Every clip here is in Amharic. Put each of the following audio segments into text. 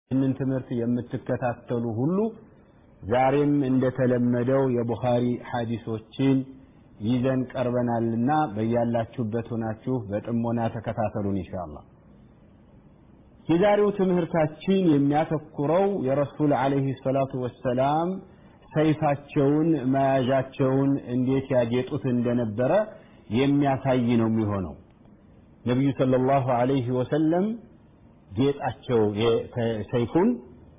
ይህንን ትምህርት የምትከታተሉ ሁሉ ዛሬም እንደተለመደው የቡኻሪ ሐዲሶችን ይዘን ቀርበናልና በያላችሁበት ሆናችሁ በጥሞና ተከታተሉን ኢንሻአላህ። የዛሬው ትምህርታችን የሚያተኩረው የረሱል ዓለይሂ ሰላቱ ወሰላም ሰይፋቸውን መያዣቸውን እንዴት ያጌጡት እንደነበረ የሚያሳይ ነው የሚሆነው። ነቢዩ ሰለላሁ ዐለይሂ ወሰለም ጌጣቸው ሰይፉን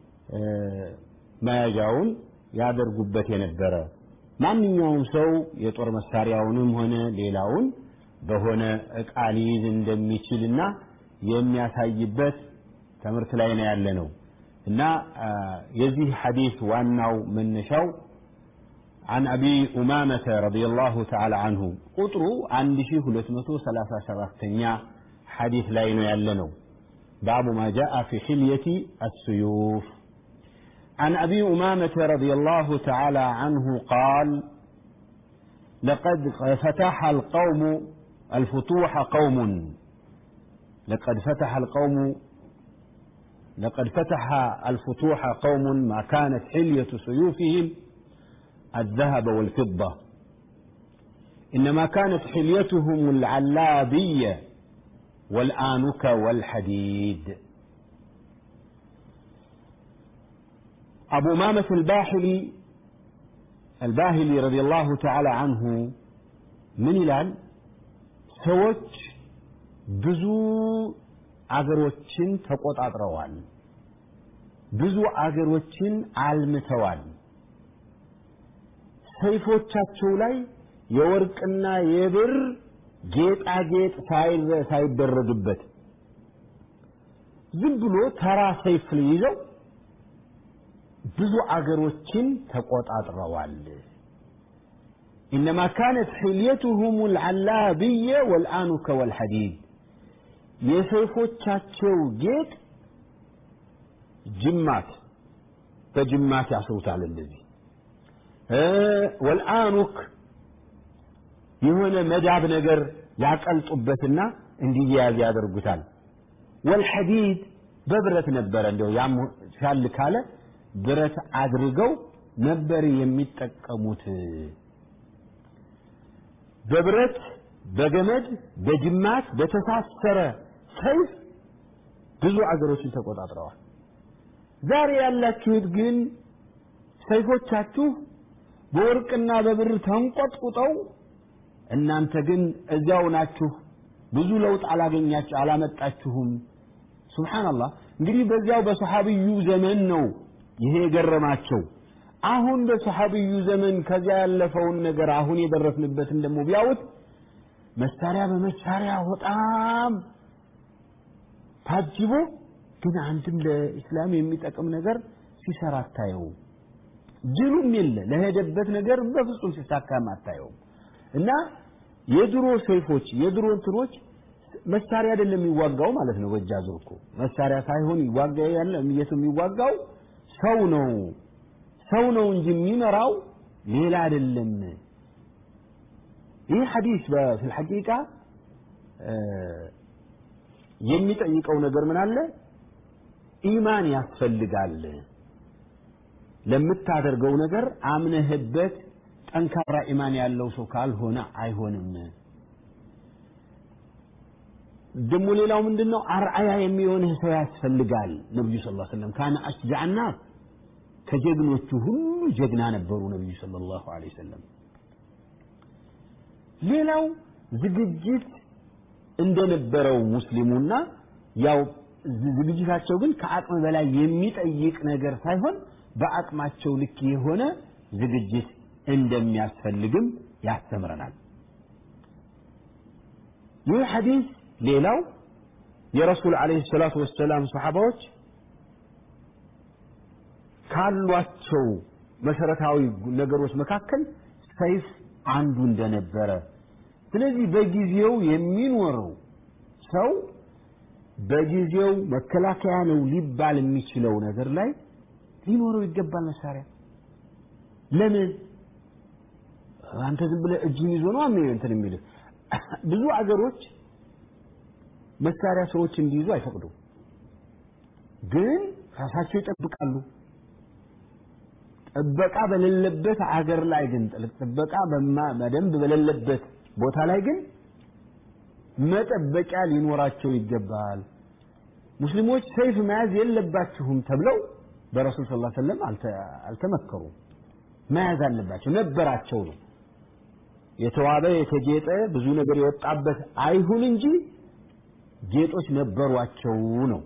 መያዣውን ያደርጉበት የነበረ ማንኛውም ሰው የጦር መሳሪያውንም ሆነ ሌላውን በሆነ ዕቃ ሊይዝ እንደሚችልና የሚያሳይበት ትምህርት ላይ ነው ያለ ነው እና የዚህ ሐዲስ ዋናው መነሻው عن أبي أمامة رضي الله تعالى عنه قطروا عند شيخ لتمتو ثلاثة شرفتنيا حديث لا ينو باب ما جاء في حلية السيوف عن أبي أمامة رضي الله تعالى عنه قال لقد فتح القوم الفتوح قوم لقد فتح القوم لقد فتح الفتوح قوم ما كانت حلية سيوفهم الذهب والفضة إنما كانت حليتهم العلابية والآنك والحديد أبو مامة الباحلي الباهلي رضي الله تعالى عنه من ይላል ሰዎች ብዙ አገሮችን ተቆጣጥረዋል ብዙ አገሮችን አልምተዋል ሰይፎቻቸው ላይ የወርቅና የብር ጌጣጌጥ ሳይደረግበት ዝም ብሎ ተራ ሰይፍ ይዘው ብዙ አገሮችን ተቆጣጥረዋል إنما كانت حليتهم العلابية والآنك والحديد የሰይፎቻቸው ጌጥ ጅማት በጅማት ያስሩታል እንደዚህ ወልአኑክ የሆነ መዳብ ነገር ያቀልጡበትና እንዲያያዝ ያደርጉታል ወልሐዲድ በብረት ነበረ እንደው ያም ሻል ካለ ብረት አድርገው ነበር የሚጠቀሙት በብረት በገመድ በጅማት በተሳሰረ ሰይፍ ብዙ አገሮችን ተቆጣጥረዋል ዛሬ ያላችሁት ግን ሰይፎቻችሁ በወርቅና በብር ተንቆጥቁጠው እናንተ ግን እዚያው ናችሁ ብዙ ለውጥ አላገኛችሁ አላመጣችሁም ሱብሃንአላህ እንግዲህ በዚያው በሰሐቢዩ ዘመን ነው ይሄ የገረማቸው አሁን በሰሐቢዩ ዘመን ከዚያ ያለፈውን ነገር አሁን የደረስንበትን ደግሞ ቢያዩት መሳሪያ በመሳሪያ በጣም ታጅቦ ግን አንድም ለእስላም የሚጠቅም ነገር ሲሰራ አታየውም ጅሉም የለ ለሄደበት ነገር በፍጹም ሲሳካም አታየውም እና የድሮ ሰይፎች የድሮ እንትኖች መሳሪያ አይደለም የሚዋጋው ማለት ነው በእጅ አዙር እኮ መሳሪያ ሳይሆን ይዋጋ ያለ የት የሚዋጋው ሰው ነው ሰው ነው እንጂ የሚመራው ሌላ አይደለም ይህ ሐዲስ በፊል ሐቂቃ የሚጠይቀው ነገር ምን አለ ኢማን ያስፈልጋል ለምታደርገው ነገር አምነህበት ጠንካራ ኢማን ያለው ሰው ካልሆነ አይሆንም ደግሞ ሌላው ምንድነው አርአያ የሚሆንህ ሰው ያስፈልጋል ነብዩ ሰለላሁ ዐለይሂ ወሰለም ካነ አሽጃዕና ከጀግኖቹ ሁሉ ጀግና ነበሩ ነብዩ ሰለላሁ ዐለይሂ ወሰለም ሌላው ዝግጅት እንደነበረው ሙስሊሙና ያው ዝግጅታቸው ግን ከአቅም በላይ የሚጠይቅ ነገር ሳይሆን በአቅማቸው ልክ የሆነ ዝግጅት እንደሚያስፈልግም ያስተምረናል ይህ ሐዲስ ሌላው የረሱል አለይሂ ሰላቱ ወሰላም ሰሓባዎች ካሏቸው መሰረታዊ ነገሮች መካከል ሰይፍ አንዱ እንደነበረ ስለዚህ በጊዜው የሚኖረው ሰው በጊዜው መከላከያ ነው ሊባል የሚችለው ነገር ላይ ሊኖረው ይገባል መሳሪያ ለምን አንተ ዝም ብለህ እጅን ይዞ ነው አሜ እንትን የሚልህ ብዙ አገሮች መሳሪያ ሰዎች እንዲይዙ አይፈቅዱም ግን ራሳቸው ይጠብቃሉ። ጥበቃ በሌለበት አገር ላይ ግን ጥበቃ በደንብ በሌለበት ቦታ ላይ ግን መጠበቂያ ሊኖራቸው ይገባል። ሙስሊሞች ሰይፍ መያዝ የለባችሁም ተብለው በረሱል ስ ሰለም አልተመከሩም። መያዝ አለባቸው ነበራቸው ነው። የተዋበ የተጌጠ ብዙ ነገር የወጣበት አይሁን እንጂ ጌጦች ነበሯቸው ነው።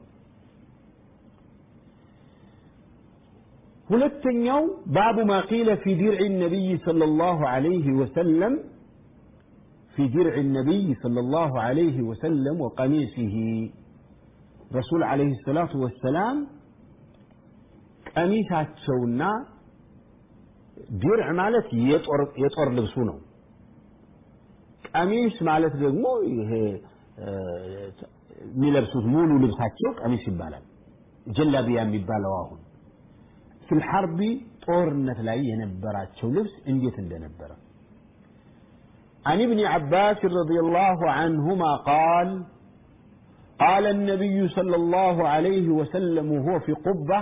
ሁለተኛው ባቡ ማ ቂለ ፊ ዲርዕ ነቢይ ሰለላሁ ዐለይሂ ወሰለም ፊ ዲርዕ ነቢይ ሰለላሁ ዐለይሂ ወሰለም ወቀሚሲሂ ረሱል ዐለይሂ ሰላቱ ወሰላም ቀሚሳቸውና ዲርዕ ማለት የጦር ልብሱ ነው። ቀሚስ ማለት ደግሞ ይሄ የሚለብሱት ሙሉ ልብሳቸው ቀሚስ ይባላል። ጀላቢያ የሚባለው አሁን ፊል ሐርቢ ጦርነት ላይ የነበራቸው ልብስ እንዴት እንደነበረ عن ابن عباس رضي الله عنهما قال قال النبي صلى الله عليه وسلم وهو في قبة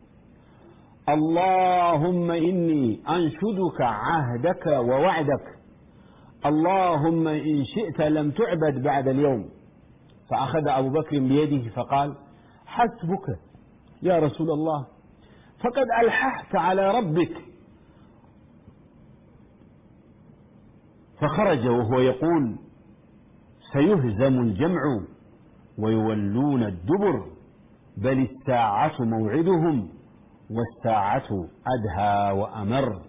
اللهم إني أنشدك عهدك ووعدك اللهم إن شئت لم تعبد بعد اليوم فأخذ أبو بكر بيده فقال حسبك يا رسول الله فقد ألححت على ربك فخرج وهو يقول سيهزم الجمع ويولون الدبر بل الساعة موعدهم والساعة أدهى وأمر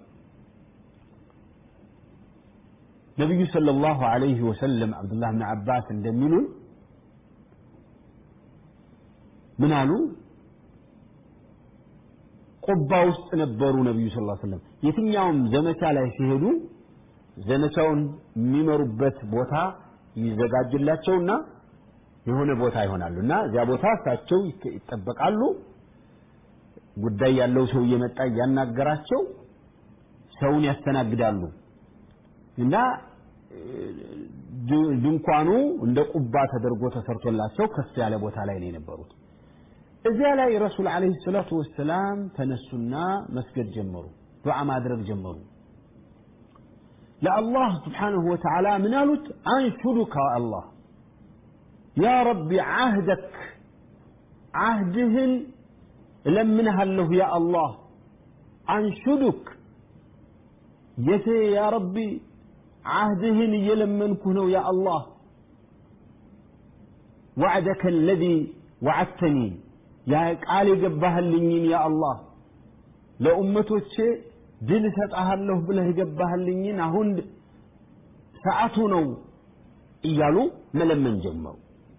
نبي صلى الله عليه وسلم عبد الله بن عباس እንደሚሉን ምን አሉ ቁባ ውስጥ ነበሩ ነቢዩ ስ ሰለም የትኛውም ዘመቻ ላይ ሲሄዱ ዘመቻውን የሚመሩበት ቦታ ይዘጋጅላቸውና የሆነ ቦታ ይሆናሉ እና እዚያ ቦታ እሳቸው ይጠበቃሉ ጉዳይ ያለው ሰው እየመጣ እያናገራቸው ሰውን ያስተናግዳሉ እና ድንኳኑ እንደ ቁባ ተደርጎ ተሰርቶላቸው ከፍ ያለ ቦታ ላይ ነው የነበሩት እዚያ ላይ ረሱል ዓለይሂ ሰላቱ ወሰላም ተነሱና መስገድ ጀመሩ ዱዓ ማድረግ ጀመሩ ለአላህ ስብሓንሁ ወተዓላ ምን አሉት አንሹዱከ አላህ ያ ረቢ ዓህደክ ዓህድህን እለምንሃለሁ ያ አላህ አንሹዱክ የቴ ያ ረቢ ዓህድህን እየለመንኩህ ነው ያ አላህ ወዕደከ አለዚ ወዓድተኒ ያ ቃል የገባህልኝን ያ አላህ ለኡመቶቼ ድል እሰጥሃለሁ ብለህ የገባህልኝን አሁን ሰዓቱ ነው እያሉ መለመን ጀመሩ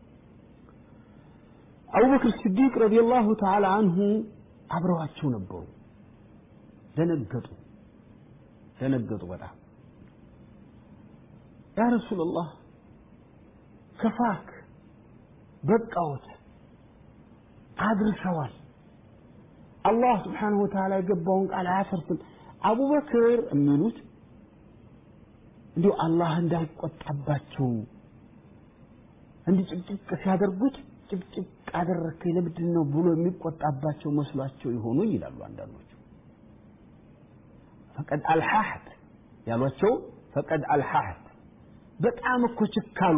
አቡበክር ስዲቅ ረዲየላሁ ተዓላ አንሁ አብረዋቸው ነበሩ ደነገጡ ደነገጡ በጣም ያ ረሱላላህ ከፋክ በቃዎት አድርሰዋል አላህ ስብሓንሁ ወተዓላ የገባውን ቃል አያፈርስም አቡበክር የሚሉት እንዲሁ አላህ እንዳይቆጣባቸው እንዲህ ጭቅጭቅ ሲያደርጉት ጭቅጭቅ አደረግከኝ ለምንድን ነው ብሎ የሚቆጣባቸው መስሏቸው ይሆኑ ይላሉ አንዳንዶቹ ፈቀድ አልሐህት ያሏቸው ፈቀድ አልሐህት በጣም እኮ ችካሉ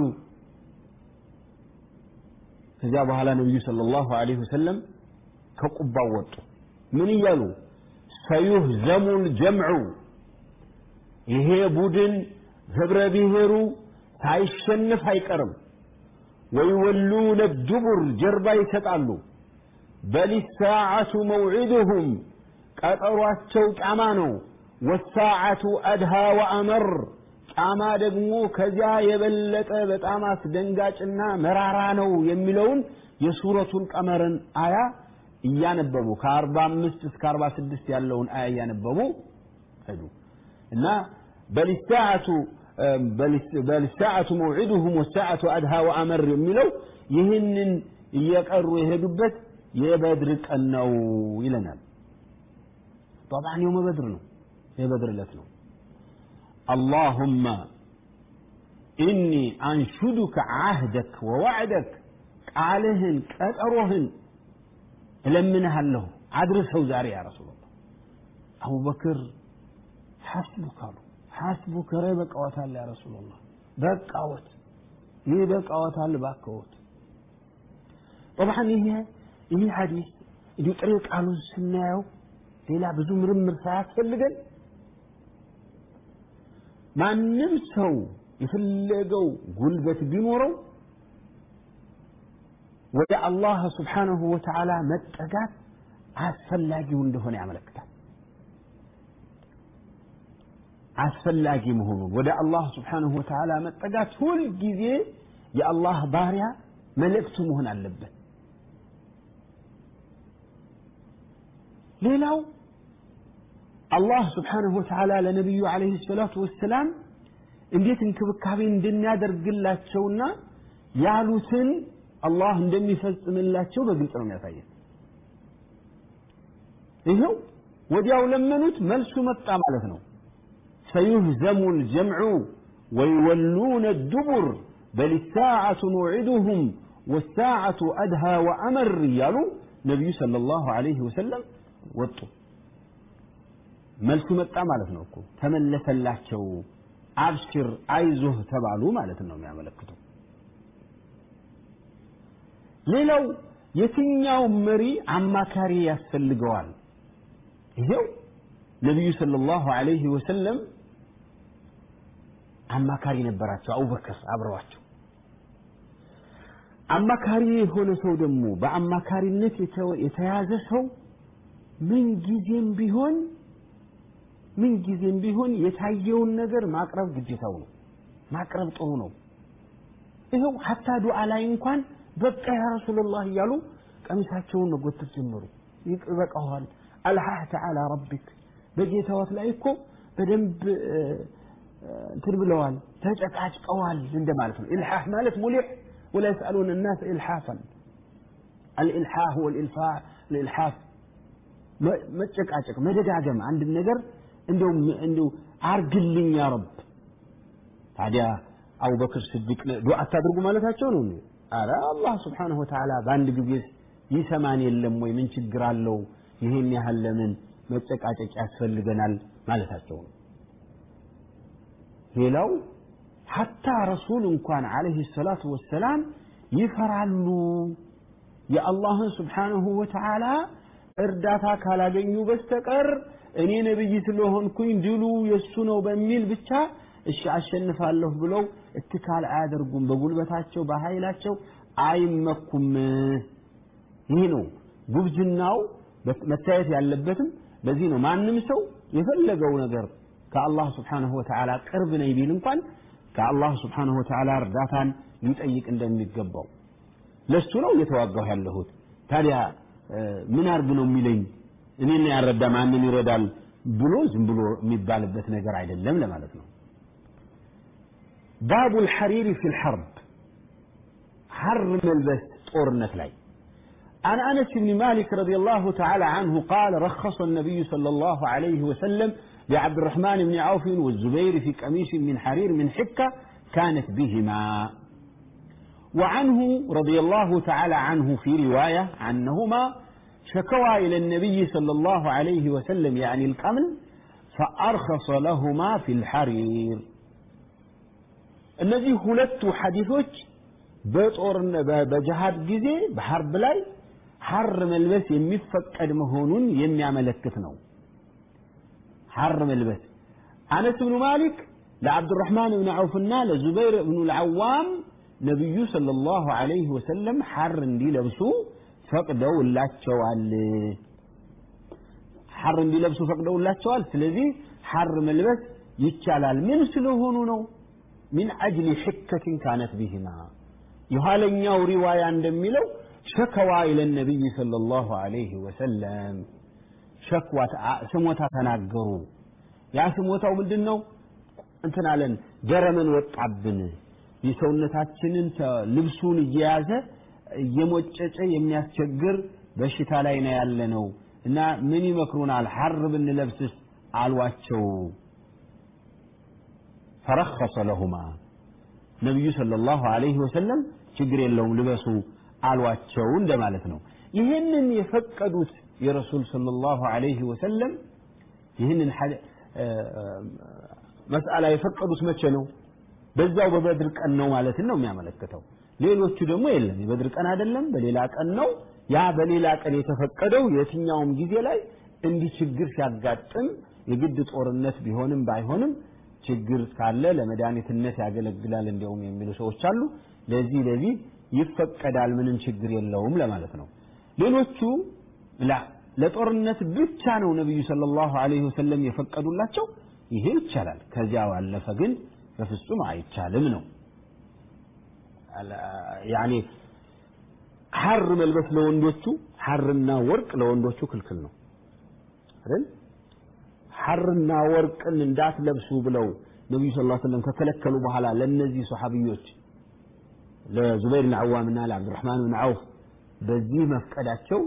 ከዚያ በኋላ ነቢዩ ሰለላሁ ዐለይሂ ወሰለም ከቁባው ወጡ ምን እያሉ ሰዩህዘሙ ልጀምዑ ይሄ ቡድን ህብረ ብሔሩ ሳይሸንፍ አይቀርም ወይወሉነ ዱቡር ጀርባ ይሰጣሉ በል ሳዓቱ መውዒድሁም ቀጠሯቸው ጫማ ነው ወሳዓቱ አድሃ ወአመር ጫማ ደግሞ ከዚያ የበለጠ በጣም አስደንጋጭና መራራ ነው የሚለውን የሱረቱል ቀመርን አያ እያነበቡ ከአርባ አምስት እስከ አርባ ስድስት ያለውን አያ እያነበቡ ሄዱ እና በልሳዓቱ በልሳዓቱ መውዒዱሁም ወሳዓቱ አድሃ ወአመር የሚለው ይህንን እየቀሩ የሄዱበት የበድር ቀን ነው ይለናል طبعا يوم بدر ነው የበድር ዕለት ነው اللهم إني أنشدك عهدك ووعدك ቃልህን ቀጠሮህን እለምንሃለሁ አድርሰው ዛሬ ያ ረሱላህ አቡበክር ሐስቡክ አሉ ሐስቡክ ኧረ በቃዎታል ያ ረሱላህ በቃዎት ይህ በቃዎታል ባከዎት ጠብዓን ይሄ ይህ ሐዲስ እንዲሁ ጥሬ ቃሉን ስናየው ሌላ ብዙ ምርምር ሳያስፈልገን ማንም ሰው የፈለገው ጉልበት ቢኖረው ወደ አላህ ስብሓንሁ ወተዓላ መጠጋት አስፈላጊው እንደሆነ ያመለክታል አስፈላጊ መሆኑን ወደ አላህ ስብሓንሁ ወተዓላ መጠጋት ሁልጊዜ የአላህ ባሪያ መልእክቱ መሆን አለበት ሌላው አላህ ስብሓንሁ ወተዓላ ለነቢዩ ዓለይሂ ሰላቱ ወሰላም እንዴት እንክብካቤ እንደሚያደርግላቸውና ያሉትን አላህ እንደሚፈጽምላቸው በግልጽ ነው የሚያሳየን ይኸው ወዲያው ለመኑት መልሱ መጣ ማለት ነው ሰዩህዘሙ ልጀምዑ ወይወሉነ الدبر بل الساعة موعدهم والساعة أدهى وأمر እያሉ ነቢዩ صلى الله عليه وسلم ወጡ መልሱ መጣ ማለት ነው እኮ ተመለሰላቸው አብሽር አይዞህ ተባሉ ማለት ነው የሚያመለክተው ሌላው የትኛው መሪ አማካሪ ያስፈልገዋል ይሄው ነቢዩ ሰለላሁ ዐለይሂ ወሰለም አማካሪ ነበራቸው አቡበክር አብረዋቸው አማካሪ የሆነ ሰው ደግሞ በአማካሪነት የተያዘ ሰው ምን ጊዜም ቢሆን ምን ጊዜም ቢሆን የታየውን ነገር ማቅረብ ግዴታው ነው ማቅረብ ጥሩ ነው ይኸው ሀታ ዱዓ ላይ እንኳን በቃ ያ ረሱላላህ እያሉ ቀሚሳቸውን መጎተት ጀመሩ ይበቃዋል አልሐህተ አላ ረቢክ በጌታዎት ላይ እኮ በደንብ እንትን ብለዋል ተጨቃጭቀዋል እንደማለት ነው ኢልሓህ ማለት ሙሊሕ ولا يسألون الناس إلحافا الإلحاح والإلفاع الإلحاف መጨቃጨቅ መደጋገም አንድ ነገር እንደው እንደው አርግልኝ ያ ረብ ታዲያ አቡበክር ስዲቅ ዱዓ አታድርጉ ማለታቸው ነው አረ አላህ ስብሓንሁ ወተዓላ በአንድ ጊዜ ይሰማን የለም ወይ ምን ችግር አለው ይህን ያህል ለምን መጨቃጨቅ ያስፈልገናል ማለታቸው ነው ሌላው ሐታ ረሱል እንኳን አለህ ሰላቱ ወሰላም ይፈራሉ የአላህን ስብሓንሁ ወተዓላ እርዳታ ካላገኙ በስተቀር እኔ ነብይ ስለሆንኩኝ ድሉ የሱ ነው በሚል ብቻ እሺ አሸንፋለሁ ብለው እትካል አያደርጉም በጉልበታቸው በኃይላቸው አይመኩም ይህ ነው ጉብዝናው መታየት ያለበትም በዚህ ነው ማንም ሰው የፈለገው ነገር ከአላህ ስብሓንሁ ወተዓላ ቅርብ ነኝ ቢል እንኳን ከአላህ ስብሓንሁ ወተዓላ እርዳታን ሊጠይቅ እንደሚገባው ለሱ ነው እየተዋጋሁ ያለሁት ታዲያ ምን አርግ ነው የሚለኝ እኔን ያረዳ ማንን ይረዳል ብሎ ዝም ብሎ የሚባልበት ነገር አይደለም ለማለት ነው ባቡ الحرير في الحرب حر ملبس ጦርነት ላይ عن أنس بن مالك رضي الله تعالى عنه قال رخص النبي صلى الله عليه وسلم لعبد الرحمن بن عوف والزبير في قميص من حرير من حكة كانت بهما وعنه رضي الله تعالى عنه في رواية عنهما شكوى إلى النبي صلى الله عليه وسلم يعني القمل فأرخص لهما في الحرير እነዚህ ሁለቱ ሐዲሶች በጦር በጅሃድ ጊዜ በሐርብ ላይ ሐር መልበስ የሚፈቀድ መሆኑን የሚያመለክት ነው ሐር መልበስ አነስ ብኑ ማሊክ ለዓብዱራሕማን ብን ዐውፍና ለዙበይር ብኑ ልዓዋም ነቢዩ ሰለላሁ ዐለይሂ ወሰለም ሐር እንዲለብሱ ፈቅደውላቸዋል ሐር እንዲለብሱ ፈቅደውላቸዋል ስለዚህ ሐር መልበስ ይቻላል ምን ስለሆኑ ነው ሚን አጅሊ ሕከትን ካነት ቢህማ የኋለኛው ሪዋያ እንደሚለው ሸከዋ ኢለ ነቢይ ሰለላሁ ዐለይሂ ወሰለም ሸክዋ ስሞታ ተናገሩ ያ ስሞታው ምንድን ነው እንትን አለን ገረመን ወጣብን የሰውነታችንን ልብሱን እየያዘ እየሞጨጨ የሚያስቸግር በሽታ ላይ ነው ያለ ነው እና ምን ይመክሩናል ሐር ብንለብስስ አሏቸው ፈረኸሰ ለሁማ ነቢዩ ሰለላሁ ዐለይሂ ወሰለም ችግር የለውም ልበሱ አሏቸው እንደማለት ነው ይህንን የፈቀዱት የረሱል ሰለላሁ ዐለይሂ ወሰለም ይህንን መስአላ የፈቀዱት መቼ ነው? በዛው በበድር ቀን ነው ማለትን ነው የሚያመለክተው። ሌሎቹ ደግሞ የለም የበድር ቀን አይደለም፣ በሌላ ቀን ነው። ያ በሌላ ቀን የተፈቀደው የትኛውም ጊዜ ላይ እንዲህ ችግር ሲያጋጥም የግድ ጦርነት ቢሆንም ባይሆንም ችግር ካለ ለመድኃኒትነት ያገለግላል እንዲያውም የሚሉ ሰዎች አሉ። ለዚህ ለዚህ ይፈቀዳል፣ ምንም ችግር የለውም ለማለት ነው። ሌሎቹ ላ ለጦርነት ብቻ ነው ነቢዩ ሰለላሁ ዐለይሂ ወሰለም የፈቀዱላቸው። ይሄ ይቻላል። ከዚያ ባለፈ ግን በፍጹም አይቻልም ነው። ያኔ ሐር መልበስ ለወንዶቹ ሐርና ወርቅ ለወንዶቹ ክልክል ነው አይደል? ሐርና ወርቅን እንዳትለብሱ ብለው ነቢዩ ስ ላ ስለም ከከለከሉ በኋላ ለእነዚህ ሰሓቢዮች ለዙበይር ብን ዓዋምና ለዓብዱራሕማን ብን ዐውፍ በዚህ መፍቀዳቸው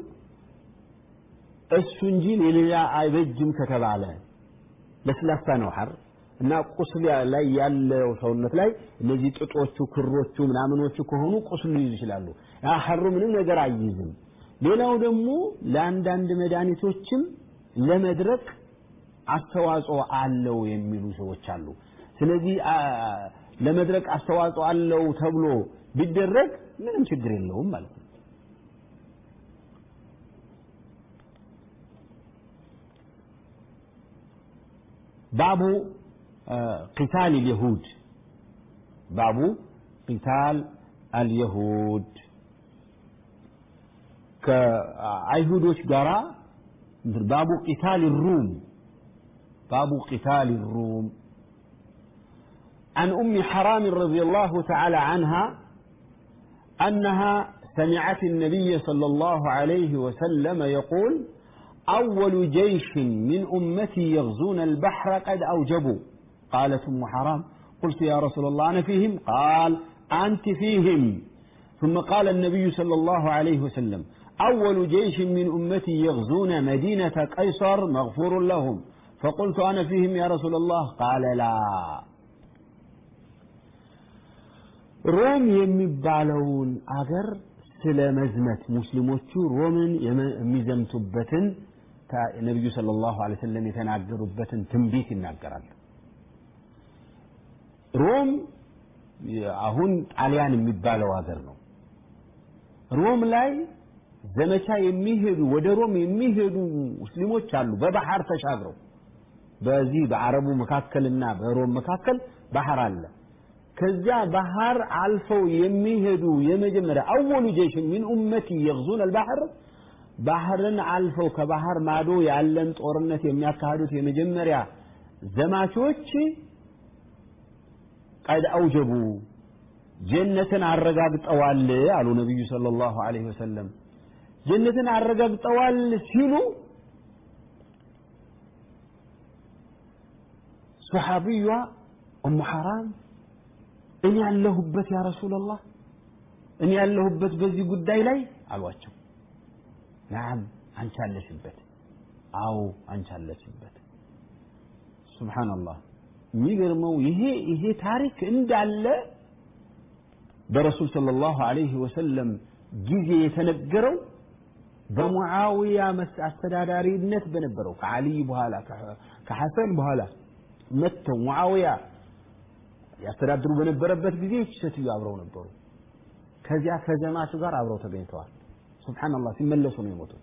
እሱ እንጂ ለሌላ አይበጅም ከተባለ ለስላሳ ነው ሐር እና ቁስል ላይ ያለው ሰውነት ላይ እነዚህ ጥጦቹ ክሮቹ ምናምኖቹ ከሆኑ ቁስሉ ይይዙ ይችላሉ። ያ ሐሩ ምንም ነገር አይይዝም። ሌላው ደግሞ ለአንዳንድ መድኃኒቶችም ለመድረቅ አስተዋጽኦ አለው የሚሉ ሰዎች አሉ። ስለዚህ ለመድረቅ አስተዋጽኦ አለው ተብሎ ቢደረግ ምንም ችግር የለውም ማለት ነው። ባቡ ቂታል اليهود ባቡ ቂታል አልየሁድ ከአይሁዶች ጋራ ባቡ ቂታል ሩም باب قتال الروم عن أم حرام رضي الله تعالى عنها أنها سمعت النبي صلى الله عليه وسلم يقول أول جيش من أمتي يغزون البحر قد أوجبوا قالت أم حرام قلت يا رسول الله أنا فيهم قال أنت فيهم ثم قال النبي صلى الله عليه وسلم أول جيش من أمتي يغزون مدينة قيصر مغفور لهم فقلت أنا فيهم يا رسول الله قال لا ሮም የሚባለውን አገር ስለ መዝመት ሙስሊሞቹ ሮምን የሚዘምቱበትን ነቢዩ ሰለላሁ ዐለይሂ ወሰለም የተናገሩበትን ትንቢት ይናገራል። ሮም አሁን ጣሊያን የሚባለው ሀገር ነው። ሮም ላይ ዘመቻ የሚሄዱ ወደ ሮም የሚሄዱ ሙስሊሞች አሉ፣ በባህር ተሻግረው በዚህ በአረቡ መካከልና በሮም መካከል ባህር አለ። ከዚያ ባህር አልፈው የሚሄዱ የመጀመሪያ አወሉ ጀይሽ ሚን ኡመቲ የግዙን አልባህር ባህርን አልፈው ከባህር ማዶ ያለን ጦርነት የሚያካሂዱት የመጀመሪያ ዘማቾች ቀድ አውጀቡ ጀነትን አረጋግጠዋል አሉ ነቢዩ ሰለላሁ ዐለይሂ ወሰለም። ጀነትን አረጋግጠዋል ሲሉ ሶሓቢዋ ኡሙ ሐራም እኔ ያለሁበት ያ ረሱላላህ እኔ ያለሁበት በዚህ ጉዳይ ላይ አሏቸው። ናም አንቺ አለሽበት። አዎ አንቺ አለሽበት። ሱብሓነላህ የሚገርመው ይሄ ይሄ ታሪክ እንዳለ በረሱል ሰለላሁ ዐለይሂ ወሰለም ጊዜ የተነገረው በሙዓዊያ አስተዳዳሪነት በነበረው ከዓሊይ በኋላ ከሐሰን በኋላ መጥተው ሙዓዊያ ያስተዳድሩ በነበረበት ጊዜ ይህች ሴትዮ አብረው ነበሩ። ከዚያ ከዘማቹ ጋር አብረው ተገኝተዋል። ሱብሓነላህ ሲመለሱ ነው የሞቱት።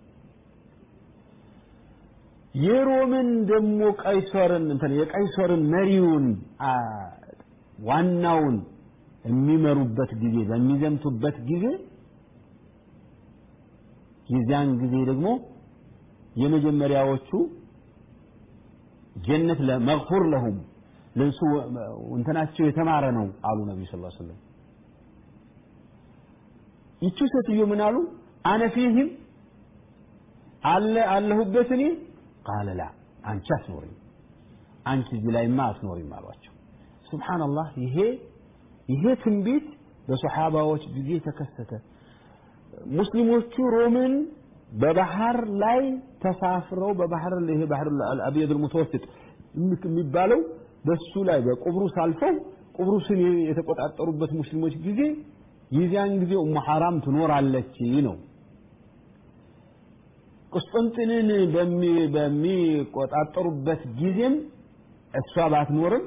የሮምን ደግሞ ቀይሰርን እንትን የቀይሰርን መሪውን ዋናውን የሚመሩበት ጊዜ በሚዘምቱበት ጊዜ የዚያን ጊዜ ደግሞ የመጀመሪያዎቹ ጀነት ለመግፉር ለሁም ለእሱ እንትናቸው የተማረ ነው አሉ ነቢዩ ስ ሰለም ይቺ ሴትዮ ምን አሉ አነ ፊህም አለ አለሁበት እኔ ቃለ ላ አንቺ አትኖሪም አንቺ እዚህ ላይማ አትኖሪም አሏቸው ሱብሓነላህ ይሄ ይሄ ትንቢት በሰሓባዎች ጊዜ ተከሰተ ሙስሊሞቹ ሮምን በባህር ላይ ተሳፍረው በባህር ይሄ ባህር አልአብየድ ሙተወስጥ የሚባለው በሱ ላይ በቁብሩስ አልፈው ቁብሩስን የተቆጣጠሩበት ሙስሊሞች ጊዜ የዚያን ጊዜ ኡሙ ሐራም ትኖራለች ነው ቁስጥንጥንን በሚቆጣጠሩበት ጊዜም እሷ ባትኖርም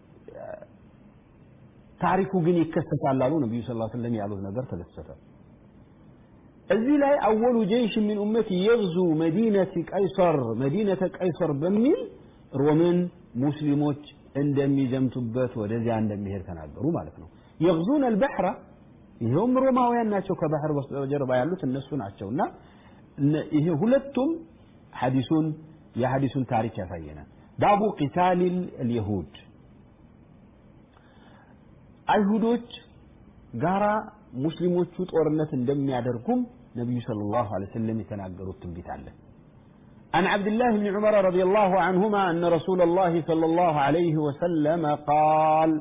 ታሪኩ ግን ይከሰታል አሉ ነቢዩ ስ ስለም ያሉት ነገር ተከሰተ እዚህ ላይ አወሉ ጀይሽ ሚን ኡመት የግዙ መዲነት ቀይሰር መዲነተ ቀይሰር በሚል ሮምን ሙስሊሞች እንደሚዘምቱበት ወደዚያ እንደሚሄድ ተናገሩ ማለት ነው የግዙን አልበሕራ ይኸውም ሮማውያን ናቸው ከባህር በስተጀርባ ያሉት እነሱ ናቸውና ይሄ ሁለቱም ሐዲሱን የሐዲሱን ታሪክ ያሳየናል ባቡ ቂታል አልየሁድ አይሁዶች ጋራ ሙስሊሞቹ ጦርነት እንደሚያደርጉም ነቢዩ صلى الله عليه وسلم የተናገሩት ትንቢት አለ عن عبد الله بن عمر رضي الله عنهما أن رسول الله صلى الله عليه وسلم قال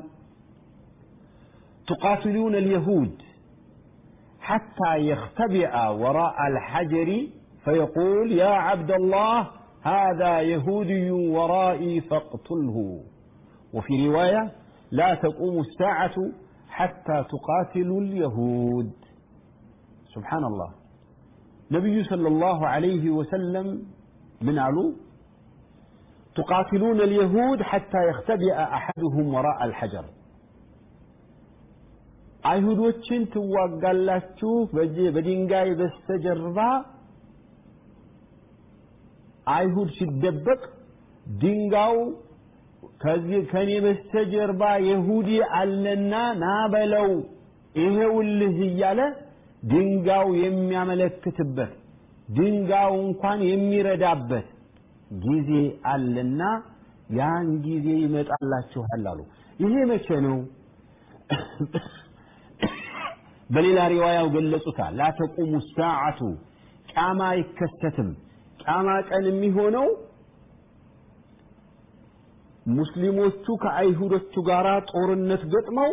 تقاتلون اليهود حتى يختبئ وراء الحجر فيقول يا عبد الله هذا يهودي ورائي فاقتله وفي رواية لا تقوم الساعة حتى تقاتلوا اليهود سبحان الله نبي صلى الله عليه وسلم من علو تقاتلون اليهود حتى يختبئ أحدهم وراء الحجر አይሁዶችን ትዋጋላችሁ በድንጋይ በስተጀርባ አይሁድ ሲደበቅ ድንጋው ከዚህ ከኔ በስተጀርባ ይሁዲ አለና ና በለው ይሄውልህ እያለ ድንጋው የሚያመለክትበት ድንጋው እንኳን የሚረዳበት ጊዜ አለና ያን ጊዜ ይመጣላችኋል አሉ ይሄ መቼ ነው በሌላ ሪዋያው ገለጹታል ላ ተቁሙ ሳዓቱ ቃማ አይከሰትም ቃማ ቀን የሚሆነው ሙስሊሞቹ ከአይሁዶቹ ጋር ጦርነት ገጥመው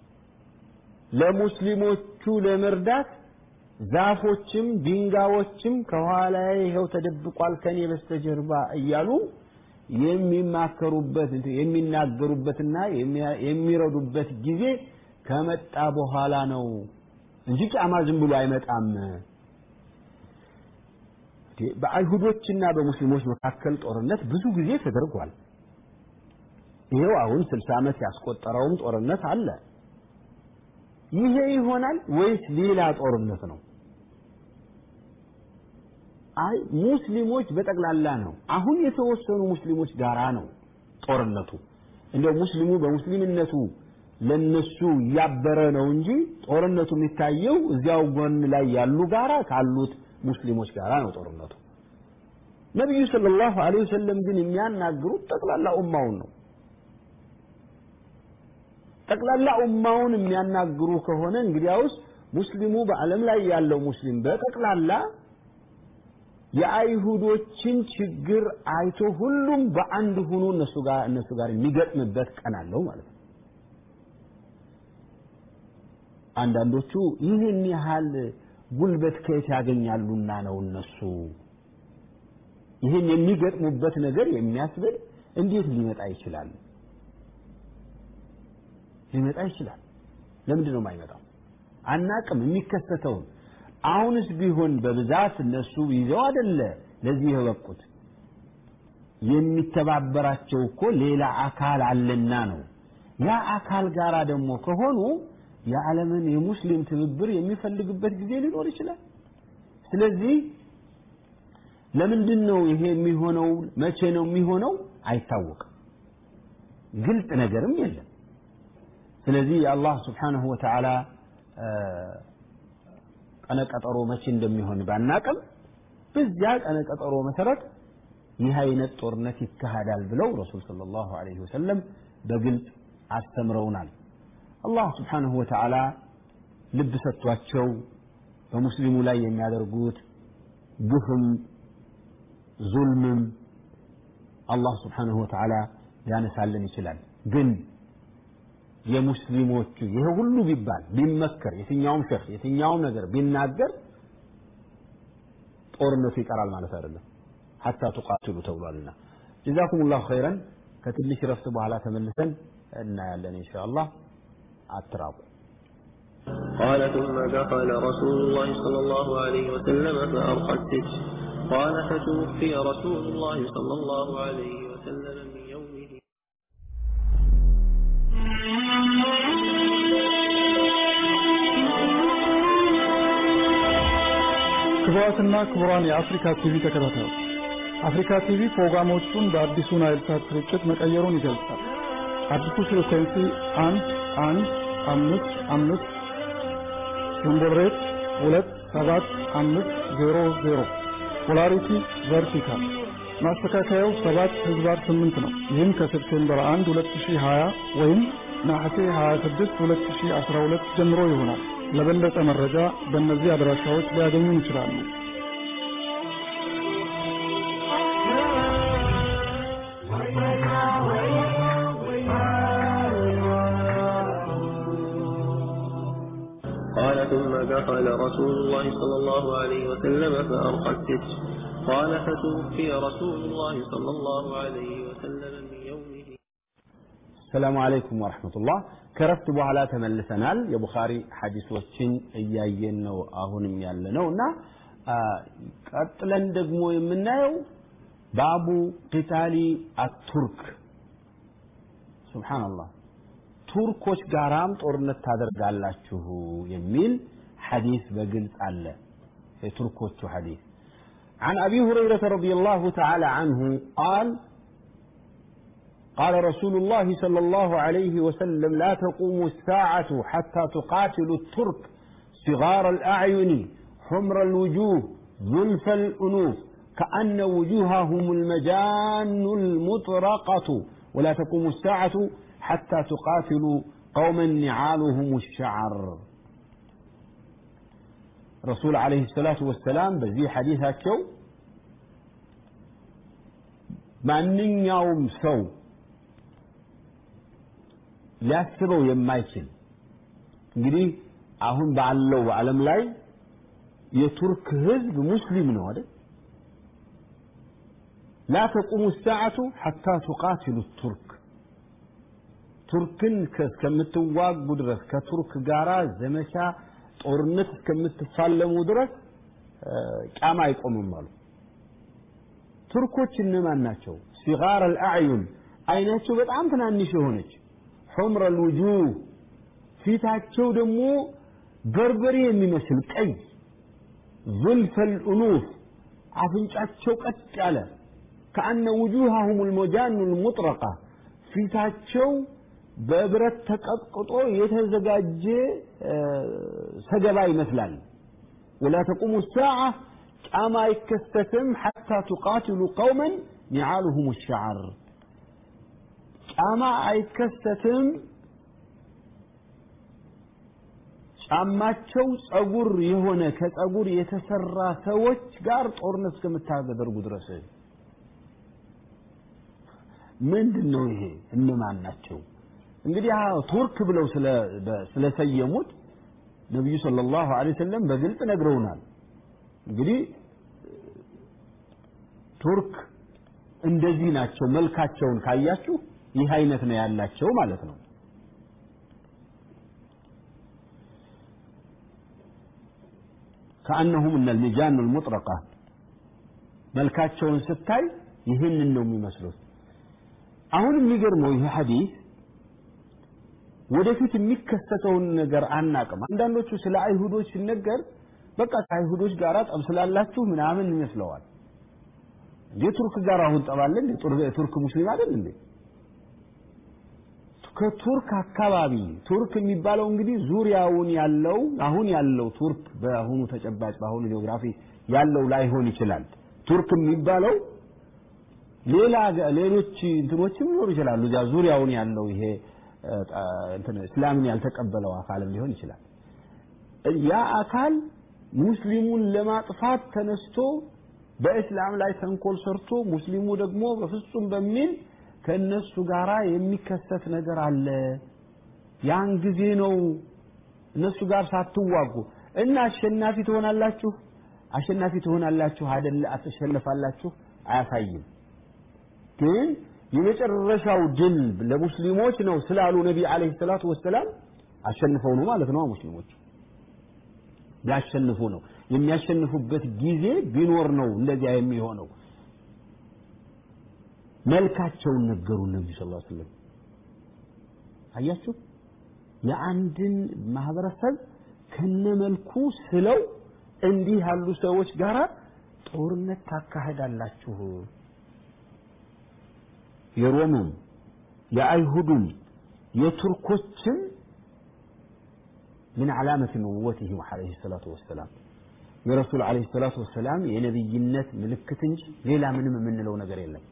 ለሙስሊሞቹ ለመርዳት ዛፎችም ድንጋዮችም ከኋላ ይኸው ተደብቋል ከኔ በስተጀርባ እያሉ የሚማከሩበት የሚናገሩበትና የሚረዱበት ጊዜ ከመጣ በኋላ ነው እንጂ ቂያማ ዝም ብሎ አይመጣም በአይሁዶችና በሙስሊሞች መካከል ጦርነት ብዙ ጊዜ ተደርጓል ይሄው አሁን 60 ዓመት ያስቆጠረውም ጦርነት አለ ይሄ ይሆናል ወይስ ሌላ ጦርነት ነው አይ ሙስሊሞች በጠቅላላ ነው አሁን የተወሰኑ ሙስሊሞች ጋራ ነው ጦርነቱ እንደው ሙስሊሙ በሙስሊምነቱ ለነሱ ያበረ ነው እንጂ ጦርነቱ የሚታየው እዚያው ጎን ላይ ያሉ ጋራ ካሉት ሙስሊሞች ጋራ ነው ጦርነቱ ነቢዩ ሰለላሁ ዐለይሂ ወሰለም ግን የሚያናግሩት ጠቅላላ ኡማውን ነው ጠቅላላ ኡማውን የሚያናግሩ ከሆነ እንግዲያውስ ሙስሊሙ በዓለም ላይ ያለው ሙስሊም በጠቅላላ የአይሁዶችን ችግር አይቶ ሁሉም በአንድ ሆኖ እነሱ ጋር እነሱ ጋር የሚገጥምበት ቀን አለው ማለት ነው አንዳንዶቹ ይህን ያህል ጉልበት ከየት ያገኛሉና ነው እነሱ ይህን የሚገጥሙበት ነገር የሚያስብል እንዴት ሊመጣ ይችላል ሊመጣ ይችላል ለምንድን ነው የማይመጣው አናቅም የሚከሰተውን አሁንስ ቢሆን በብዛት እነሱ ይዘው አይደለ ለዚህ የበቁት የሚተባበራቸው እኮ ሌላ አካል አለና ነው ያ አካል ጋራ ደግሞ ከሆኑ የዓለምን የሙስሊም ትብብር የሚፈልግበት ጊዜ ሊኖር ይችላል ስለዚህ ለምንድን ነው ይሄ የሚሆነው መቼ ነው የሚሆነው አይታወቅም ግልጽ ነገርም የለም ስለዚህ የአላህ ስብሓንሁ ወተዓላ ቀነቀጠሮ መቼ እንደሚሆን ባናቅም በዚያ ቀነቀጠሮ መሰረት ይህ አይነት ጦርነት ይካሄዳል ብለው ረሱል صلى الله عليه وسلم በግልጽ አስተምረውናል አላህ ስብሓንሁ ወተዓላ ልብ ሰጥቷቸው በሙስሊሙ ላይ የሚያደርጉት ግፍም ዙልምም አላህ ስብሓንሁ ወተዓላ ሊያነሳልን ይችላል ግን የሙስሊሞቹ ይሄ ሁሉ ቢባል ቢመከር የትኛውም ሸህ የትኛውም ነገር ቢናገር ጦርነቱ ይቀራል ማለት አይደለም ሐታ ቱቃትሉ ተብሏልና ጀዛኩም ላሁ ኸይረን ከትንሽ ረፍት በኋላ ተመልሰን እናያለን ኢንሻአላህ አትራቁ قال ثم دخل رسول الله صلى الله عليه وسلم فأرقى الستر قال فتوفي رسول الله صلى الله عليه وسلم من يومه ክቡራትና ክቡራን የአፍሪካ ቲቪ ተከታታዮች አፍሪካ ቲቪ ፕሮግራሞቹን በአዲሱ ናይል ሳት ስርጭት መቀየሩን ይገልጻል። አዲሱ ፍሪኩዌንሲ አንድ አንድ አምስት አምስት ሲምቦል ሬት ሁለት ሰባት አምስት ዜሮ ዜሮ ፖላሪቲ ቨርቲካል ማስተካከያው ሰባት ህዝባር ስምንት ነው። ይህም ከሴፕቴምበር 1 2020 ወይም ነሐሴ 26 2012 ጀምሮ ይሆናል። ለበለጠ መረጃ በእነዚህ አድራሻዎች ሊያገኙ ይችላሉ። قال ثم دخل رسول الله صلى الله عليه وسلم فأرقى الستر قال فتوفي رسول الله صلى الله عليه وسلم من يومه ሰላሙ አለይኩም ወረሕመቱላህ ከረፍት በኋላ ተመልሰናል የቡኻሪ ሐዲሶችን እያየን ነው አሁንም ያለ ነው እና ቀጥለን ደግሞ የምናየው ባቡ ቂታሊ አቱርክ ሱብሓነላህ ቱርኮች ጋራም ጦርነት ታደርጋላችሁ የሚል ሐዲስ በግልጽ አለ የቱርኮቹ ሐዲስ عن أبي هريرة رضي الله تعالى عنه قال قال رسول الله صلى الله عليه وسلم لا تقوم الساعة حتى تقاتل الترك صغار الأعين حمر الوجوه ظلف الأنوف كأن وجوههم المجان المطرقة ولا تقوم الساعة حتى تقاتلوا قوما نعالهم الشعر رسول عليه الصلاة والسلام بزي حديثاتቸው ማንኛውም ሰው ሊያስበው የማይችል እንግዲህ አሁን ባለው በዓለም ላይ የቱርክ ህዝብ ሙስሊም ነው አይደል لا تقوم الساعة حتى تقاتلوا الترك ቱርክን እስከምትዋጉ ድረስ ከቱርክ ጋራ ዘመቻ ጦርነት እስከምትፋለሙ ድረስ ቃማ አይቆምም አሉ ቱርኮች እነማን ናቸው ሲጋር አልአዕዩን አይናቸው በጣም ትናንሽ የሆነች ሑምረ ልውጁህ ፊታቸው ደግሞ በርበሬ የሚመስል ቀይ ዙልፈ ልኡኑፍ አፍንጫቸው ቀጥ ያለ ከአነ ውጁሃሁም ልሞጃኑ ልሙጥረቃ ፊታቸው በብረት ተቀጥቅጦ የተዘጋጀ ሰገባ ይመስላል ወላ ተቁሙ ሳዓ ጫማ አይከሰትም ሐታ ቱቃትሉ ቀውመን ኒዓሉሁም ሸዓር ጫማ አይከሰትም ጫማቸው ጸጉር የሆነ ከጸጉር የተሰራ ሰዎች ጋር ጦርነት እስከምታደርጉ ድረስ ምንድን ነው ይሄ እነማን ናቸው እንግዲህ ቱርክ ብለው ስለሰየሙት ነቢዩ ሰለላሁ ዐለይሂ ወሰለም በግልጽ ነግረውናል እንግዲህ ቱርክ እንደዚህ ናቸው መልካቸውን ካያችሁ ይህ አይነት ነው ያላቸው ማለት ነው ከአነሁም እነ ልሚጃኑ ልሙጥረቃ መልካቸውን ስታይ ይህንን ነው የሚመስሉት አሁን የሚገርመው ይህ ሐዲስ ወደፊት የሚከሰተውን ነገር አናቅም አንዳንዶቹ ስለ አይሁዶች ሲነገር በቃ ከአይሁዶች ጋር ጠብ ስላላችሁ ምናምን ይመስለዋል የቱርክ ጋር አሁን ጠባለን ቱርክ ሙስሊም አይደል እንዴ ከቱርክ አካባቢ ቱርክ የሚባለው እንግዲህ ዙሪያውን ያለው አሁን ያለው ቱርክ በአሁኑ ተጨባጭ በአሁኑ ጂኦግራፊ ያለው ላይሆን ይችላል ቱርክ የሚባለው ሌላ ሌሎች እንትኖችም ሊኖሩ ይችላሉ እዚያ ዙሪያውን ያለው ይሄ እስላምን ያልተቀበለው አካልም ሊሆን ይችላል ያ አካል ሙስሊሙን ለማጥፋት ተነስቶ በእስላም ላይ ተንኮል ሰርቶ ሙስሊሙ ደግሞ በፍጹም በሚል ከእነሱ ጋር የሚከሰት ነገር አለ ያን ጊዜ ነው እነሱ ጋር ሳትዋጉ እና አሸናፊ ትሆናላችሁ አሸናፊ ትሆናላችሁ አይደለ አትሸነፋላችሁ አያሳይም ግን የመጨረሻው ድል ለሙስሊሞች ነው ስላሉ ነቢ አለይሂ ሰላቱ ወሰላም አሸንፈው ነው ማለት ነው ሙስሊሞች ቢያሸንፉ ነው የሚያሸንፉበት ጊዜ ቢኖር ነው እንደዚያ የሚሆነው መልካቸውን ነገሩ ነብዩ ሰለላሁ ዐለይሂ ወሰለም አያችሁ የአንድን ማህበረሰብ ከነመልኩ ስለው እንዲህ ያሉ ሰዎች ጋራ ጦርነት ታካሄዳላችሁ የሮሙም የአይሁዱም የቱርኮችም من علامة نبوته عليه الصلاة والسلام የረሱል አለይሂ ሰላቱ ወሰላም የነብይነት ምልክት እንጂ ሌላ ምንም የምንለው ነገር የለም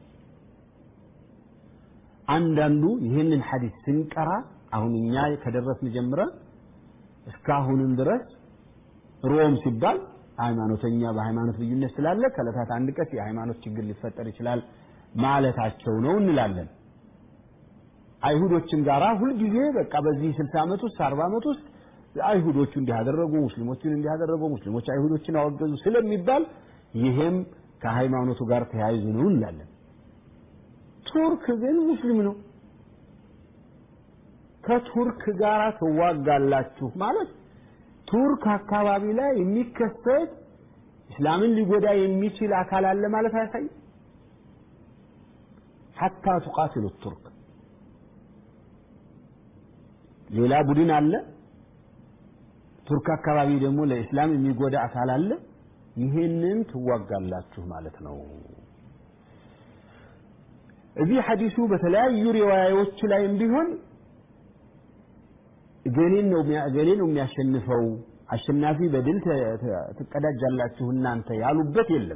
አንዳንዱ ይህንን ሐዲስ ስንቀራ አሁን እኛ ከደረስን ጀምረን እስካሁንም ድረስ ሮም ሲባል ሃይማኖተኛ በሃይማኖት ልዩነት ስላለ ከዕለታት አንድ ቀን የሃይማኖት ችግር ሊፈጠር ይችላል ማለታቸው ነው እንላለን አይሁዶችም ጋራ ሁልጊዜ በቃ በዚህ 60 ዓመት ውስጥ 40 ዓመት ውስጥ አይሁዶቹ እንዲያደረጉ ሙስሊሞችን እንዲያደረጉ ሙስሊሞች አይሁዶችን አወገዙ ስለሚባል ይሄም ከሃይማኖቱ ጋር ተያይዞ ነው እንላለን ቱርክ ግን ሙስሊም ነው ከቱርክ ጋር ትዋጋላችሁ ማለት ቱርክ አካባቢ ላይ የሚከሰት እስላምን ሊጎዳ የሚችል አካል አለ ማለት አያሳይም ሐታ ቱቃትሉ ቱርክ ሌላ ቡድን አለ ቱርክ አካባቢ ደግሞ ለእስላም የሚጎዳ አካል አለ ይሄንን ትዋጋላችሁ ማለት ነው እዚህ ሐዲሱ በተለያዩ ሪዋያዎች ላይም ቢሆን እገሌን ነው እገሌ ነው የሚያሸንፈው አሸናፊ በድል ትቀዳጃላችሁ እናንተ ያሉበት የለም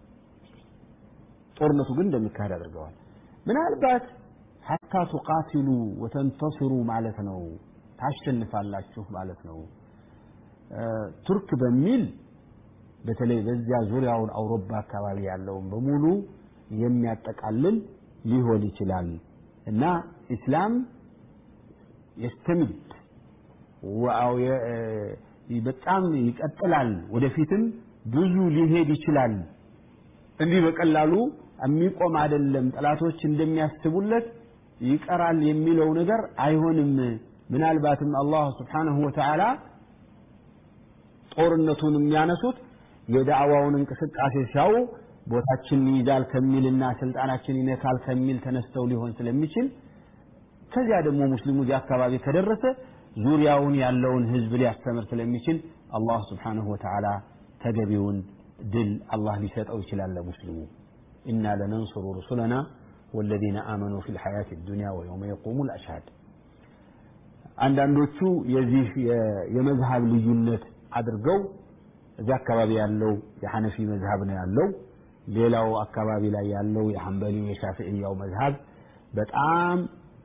ጦርነቱ ግን እንደሚካሄድ አድርገዋል ምናልባት ሐታ ቱቃትሉ ወተንተስሩ ማለት ነው ታሸንፋላችሁ ማለት ነው ቱርክ በሚል በተለይ በዚያ ዙሪያውን አውሮፓ አካባቢ ያለውን በሙሉ የሚያጠቃልል ሊሆን ይችላል እና ኢስላም የስተምድ በጣም ይቀጥላል ወደፊትም ብዙ ሊሄድ ይችላል እንዲህ በቀላሉ የሚቆም አይደለም ጠላቶች እንደሚያስቡለት ይቀራል የሚለው ነገር አይሆንም ምናልባትም አላህ ስብሓንሁ ወተዓላ ጦርነቱን የሚያነሱት የዳዕዋውን እንቅስቃሴ ሲያው ቦታችን ይይዛል ከሚልና ስልጣናችን ይነካል ከሚል ተነስተው ሊሆን ስለሚችል ከዚያ ደግሞ ሙስሊሙ እዚያ አካባቢ ከደረሰ ዙሪያውን ያለውን ህዝብ ሊያስተምር ስለሚችል አላህ ስብሓንሁ ወተዓላ ተገቢውን ድል አላህ ሊሰጠው ይችላል ለሙስሊሙ ኢና ለነንሱሩ ሩሱለና والذين آمنوا في الحياة الدنيا ويوم يقوم الأشهاد አንዳንዶቹ የዚህ የመዝሃብ ልዩነት አድርገው እዚያ አካባቢ ያለው የሐነፊ መዝሃብ ነው ያለው ሌላው አካባቢ ላይ ያለው የሐንበሊው የሻፊዕያው መዝሃብ በጣም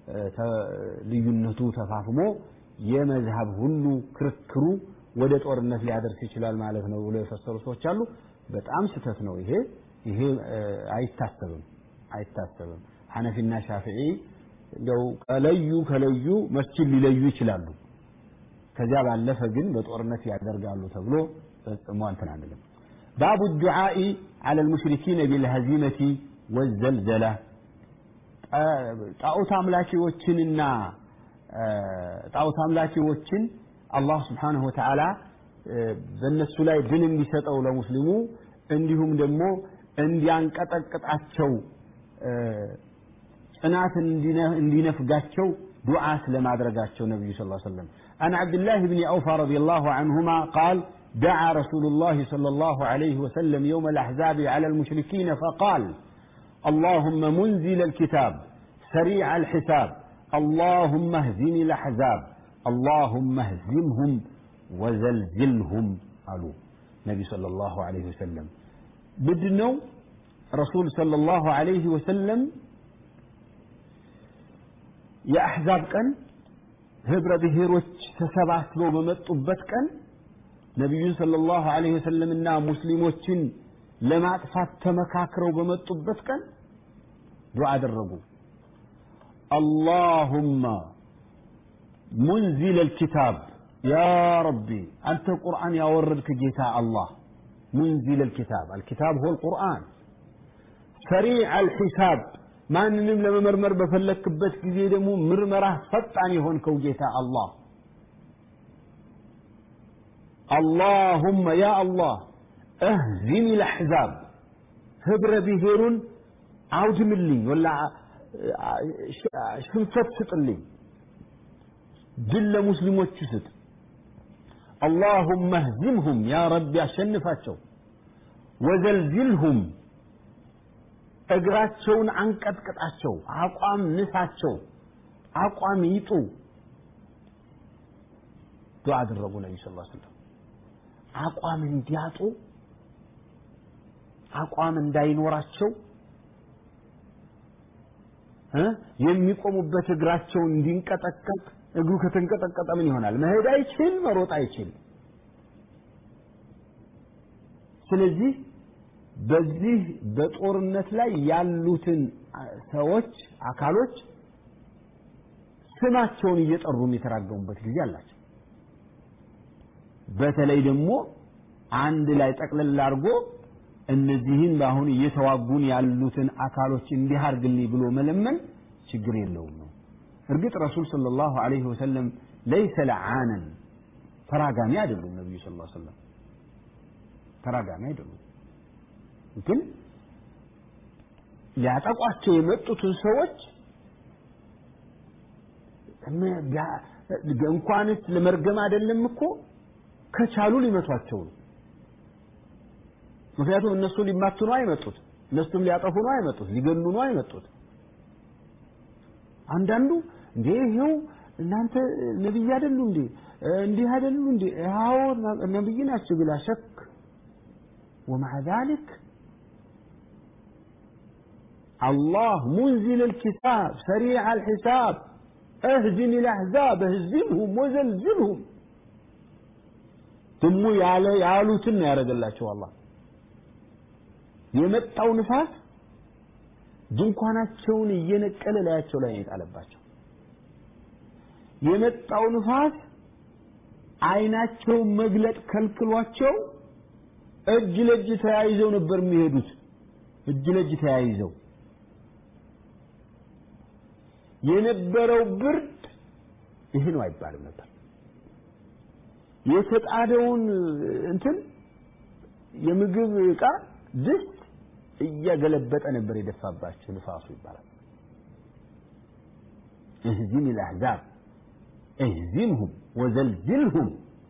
ልዩነቱ ተፋፍሞ የመዝሃብ ሁሉ ክርክሩ ወደ ጦርነት ሊያደርስ ይችላል ማለት ነው ብሎ የፈሰሩ ሰዎች አሉ በጣም ስተት ነው ይሄ ይሄ አይታሰብም አይታሰብም ሐነፊና ሻፊዒ እንደው ከለዩ ከለዩ መስጂድ ሊለዩ ይችላሉ ከዚያ ባለፈ ግን በጦርነት ያደርጋሉ ተብሎ ፈጽሞ እንትን አንልም ባቡ ዱዓኢ አለ ልሙሽሪኪነ ቢልሀዚመቲ ወዘልዘላ ጣዖት አምላኪዎችንና ጣዖት አምላኪዎችን አላህ ስብሓንሁ ወተዓላ በእነሱ ላይ ድል እንዲሰጠው ለሙስሊሙ እንዲሁም ደግሞ እንዲያንቀጠቅጣቸው ጽናት እንዲነፍጋቸው ዱዓ ስለማድረጋቸው ነቢዩ ስ ሰለም عن عبد الله بن أوفى رضي الله عنهما قال دعا رسول الله صلى الله عليه وسلم يوم الأحزاب على المشركين فقال اللهم منزل الكتاب سريع الحساب اللهم اهزم الأحزاب اللهم اهزمهم وزلزلهم قالوا نبي صلى الله عليه وسلم بدنو رسول صلى الله عليه وسلم የአሕዛብ ቀን ህብረ ብሔሮች ተሰባስበው በመጡበት ቀን ነቢዩን صلى الله عليه وسلم እና ሙስሊሞችን ለማጥፋት ተመካክረው በመጡበት ቀን ዱዓ አደረጉ اللهم منزل الكتاب يا ربي أنت القرآن يا وردك جيتا الله منزل الكتاب الكتاب هو القرآن سريع الحساب ማንንም ለመመርመር በፈለክበት ጊዜ ደግሞ ምርመራ ፈጣን የሆንከው ጌታ አላህ አላሁመ ያ አላህ እህዚም ልአሕዛብ ህብረ ብሔሩን አውድምልኝ ወላ ሽንፈት ስጥልኝ ድል ለሙስሊሞቹ ስጥ اللهم اهزمهم يا رب አሸንፋቸው ወዘልዝልሁም እግራቸውን አንቀጥቅጣቸው አቋም ንሳቸው አቋም ይጡ ዱዓ አደረጉ ነቢ ስ ሰለም አቋም እንዲያጡ አቋም እንዳይኖራቸው የሚቆሙበት እግራቸው እንዲንቀጠቀጥ እግሩ ከተንቀጠቀጠ ምን ይሆናል? መሄድ አይችል፣ መሮጥ አይችል። ስለዚህ በዚህ በጦርነት ላይ ያሉትን ሰዎች አካሎች ስማቸውን እየጠሩም የተራገሙበት ጊዜ አላቸው። በተለይ ደግሞ አንድ ላይ ጠቅለል አድርጎ እነዚህን በአሁን እየተዋጉን ያሉትን አካሎች እንዲህ አድርግልኝ ብሎ መለመን ችግር የለውም ነው። እርግጥ ረሱል ሰለላሁ ዐለይሂ ወሰለም ለይሰ ለዓነን ተራጋሚ አይደሉም። ነቢዩ ሰለላሁ ዐለይሂ ወሰለም ተራጋሚ አይደሉም። ግን ሊያጠቋቸው የመጡትን ሰዎች እንኳንስ ለመርገም አይደለም እኮ ከቻሉ ሊመቷቸው ነው። ምክንያቱም እነሱ ሊማቱ ነው አይመጡት፣ እነሱም ሊያጠፉ ነው አይመጡት፣ ሊገሉ ነው አይመጡት። አንዳንዱ እንዴ ይሄው እናንተ ነብይ አይደሉ እንዴ እንዲህ አይደሉ እንዴ አዎ ነብይ ናቸው ብላ ሸክ ومع ذلك الله منزل الكتاب سريع الحساب اهزم الأحزاب اهزمهم وزلزلهم ثم ያለ ያሉትን ነው ያደረገላቸው አላህ የመጣው ንፋስ ድንኳናቸውን እየነቀለ ላያቸው ላይ የጣለባቸው የመጣው ንፋስ አይናቸውን መግለጥ ከልክሏቸው እጅ ለእጅ ተያይዘው ነበር የሚሄዱት። እጅ ለእጅ ተያይዘው የነበረው ብርድ ይሄ ነው አይባልም ነበር። የተጣደውን እንትን የምግብ ዕቃ ድስት እያገለበጠ ነበር የደፋባቸው ንፋሱ ይባላል። اهزم الأحزاب اهزمهم وزلزلهم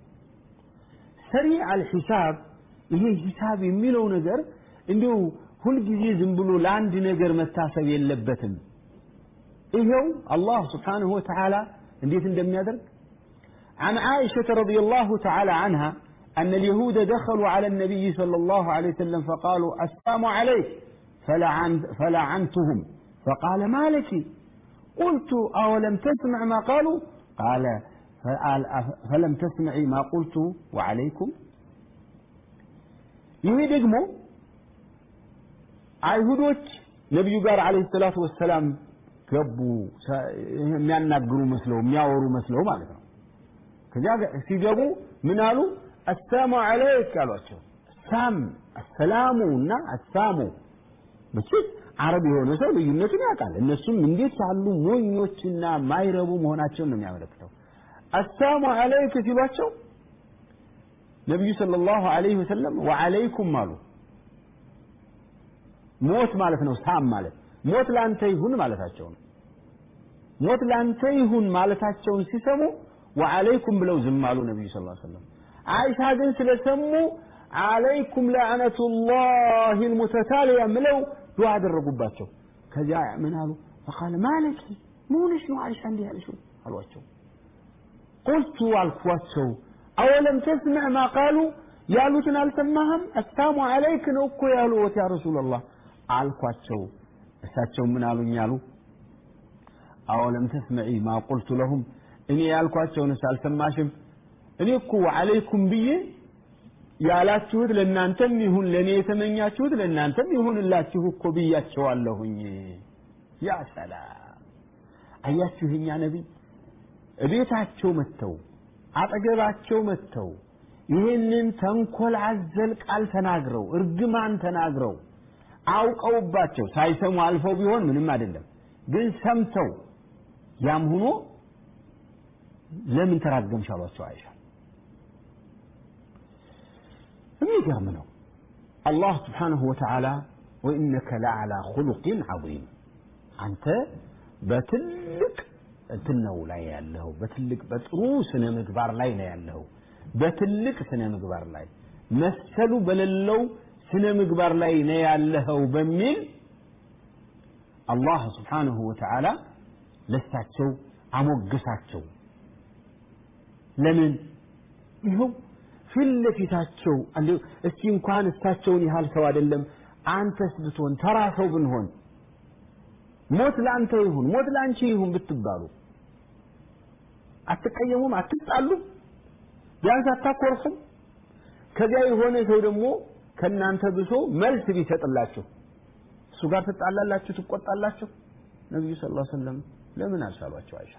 سريع الحساب ይሄ ሂሳብ የሚለው ነገር እንዲሁ ሁልጊዜ ዝም ብሎ ለአንድ ነገር መታሰብ የለበትም። ይሄው አላህ ስብሓንሁ ወተዓላ እንዴት እንደሚያደርግ عن عائشة رضي الله تعالى عنها أن اليهود دخلوا على النبي صلى الله عليه وسلم فقالوا السلام عليك فلعن فلعنتهم فقال ما لك قلت أولم تسمع ما قالوا قال فلم تسمعي ما قلت وعليكم ይሄ ደግሞ አይሁዶች ነቢዩ ጋር አለይሂ ሰላቱ ወሰላም ገቡ የሚያናግሩ መስለው የሚያወሩ መስለው ማለት ነው ከዚያ ሲገቡ ምን አሉ አሰላሙ አለይክ አሏቸው ሳም አሰላሙ እና አሳሙ መቼስ አረብ የሆነ ሰው ልዩነቱን ያውቃል እነሱም እንዴት ያሉ ሞኞችና ማይረቡ መሆናቸውን ነው የሚያመለክተው አሰላሙ አለይክ ሲሏቸው ነቢዩ ሰለላሁ ዐለይሂ ወሰለም ወዐለይኩም አሉ። ሞት ማለት ነው ሳም ማለት ሞት ላንተ ይሁን ማለታቸው ነው። ሞት ላንተ ይሁን ማለታቸውን ሲሰሙ ወዐለይኩም ብለው ዝም አሉ ነቢዩ ሰለላሁ ዐለይሂ ወሰለም። አይሻ ግን ስለሰሙ ዐለይኩም ለዕነቱላሂ አልሙተታሊያ ብለው ዱዓ አደረጉባቸው። ከዚያ ምን አሉ? ፈቃለ ማለኪ መሆንሽ ነው አይሻ እንዲህ ያልሽው አሏቸው። ቁልቱ አልኳቸው አወለም ተስምዕ ማ ቃሉ ያሉትን አልሰማህም? አሳሙ አለይክ ነው እኮ ያሉት ያ ረሱላላህ አልኳቸው። እሳቸው ምን አሉኝ አሉ አወለም ተስመዒ ማ ቁልቱ ለሁም እኔ ያልኳቸውንስ አልሰማሽም? እኔ እኮ አለይኩም ብዬ ያላችሁት ለእናንተም ይሁን ለእኔ የተመኛችሁት ለእናንተም ይሁንላችሁ እኮ ብያቸዋለሁኝ። ያ ሰላም አያችሁ የኛ ነቢይ እቤታቸው መጥተው አጠገባቸው መጥተው ይህንን ተንኮል አዘል ቃል ተናግረው እርግማን ተናግረው አውቀውባቸው ሳይሰሙ አልፈው ቢሆን ምንም አይደለም፣ ግን ሰምተው ያም ሆኖ ለምን ተራገምሽ አሏቸው አይሻ። የሚገርም ነው አላህ ስብሓንሁ ወተዓላ ወኢነከ ለዓላ ኹሉቅን ዐዚም አንተ በትልቅ እንትን ነው ላይ ያለኸው በትልቅ በጥሩ ስነ ምግባር ላይ ነው ያለኸው በትልቅ ስነ ምግባር ላይ መሰሉ በሌለው ስነ ምግባር ላይ ነው ያለኸው በሚል አላህ ስብሓንሁ ወተዓላ ለሳቸው አሞገሳቸው ለምን ይኸው ፊት ለፊታቸው እስቲ እንኳን እሳቸውን ያህል ሰው አይደለም አንተስ ብትሆን ተራ ሰው ብንሆን ሞት ለአንተ ይሁን ሞት ለአንቺ ይሁን ብትባሉ አትቀየሙም አትጣሉም ቢያንስ አታኮርፉም ከዚያ የሆነ ሰው ደግሞ ከእናንተ ብሶ መልስ ቢሰጥላችሁ እሱ ጋር ትጣላላችሁ ትቆጣላችሁ ነቢዩ ስ ላ ሰለም ለምን አልሻሏቸው አይሻ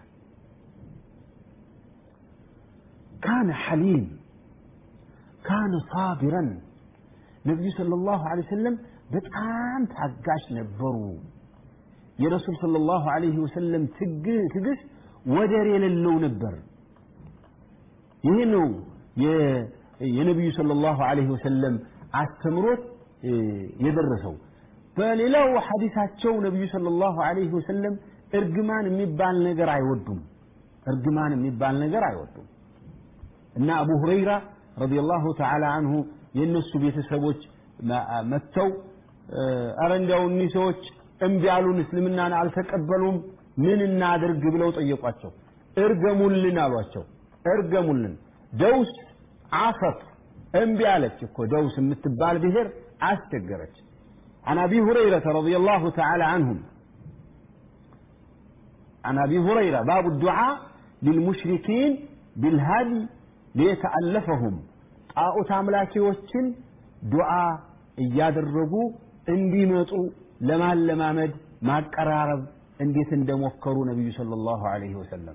ካነ ሐሊም ካነ ሳቢረን ነቢዩ صلى الله عليه وسلم በጣም ታጋሽ ነበሩ የረሱል صلى الله عليه وسلم ትግስት ወደር የሌለው ነበር ይህ ነው የነቢዩ صلى الله عليه وسلم አስተምሮት የደረሰው በሌላው ሐዲሳቸው ነቢዩ صلى الله عليه وسلم እርግማን የሚባል ነገር አይወዱም እርግማን የሚባል ነገር አይወዱም እና አቡ ሁረይራ ረዲየላሁ ተዓላ አንሁ የእነሱ ቤተሰቦች መጥተው አረ እንዲያው እኒህ ሰዎች እምቢ አሉን እስልምናን አልተቀበሉም ምን እናድርግ ብለው ጠየቋቸው እርገሙልን አሏቸው እርገሙልን ደውስ አፈት እምቢ አለች እኮ ደውስ የምትባል ብሔር አስቸገረች عن أبي هريرة رضي الله تعالى عنهم عن أبي هريرة باب الدعاء للمشركين بالهدي ሊየተአለፈሁም ጣዖት አምላኪዎችን ዱዓ እያደረጉ እንዲመጡ ለማለማመድ ማቀራረብ እንዴት እንደሞከሩ ነቢዩ ሰለላሁ ዐለይሂ ወሰለም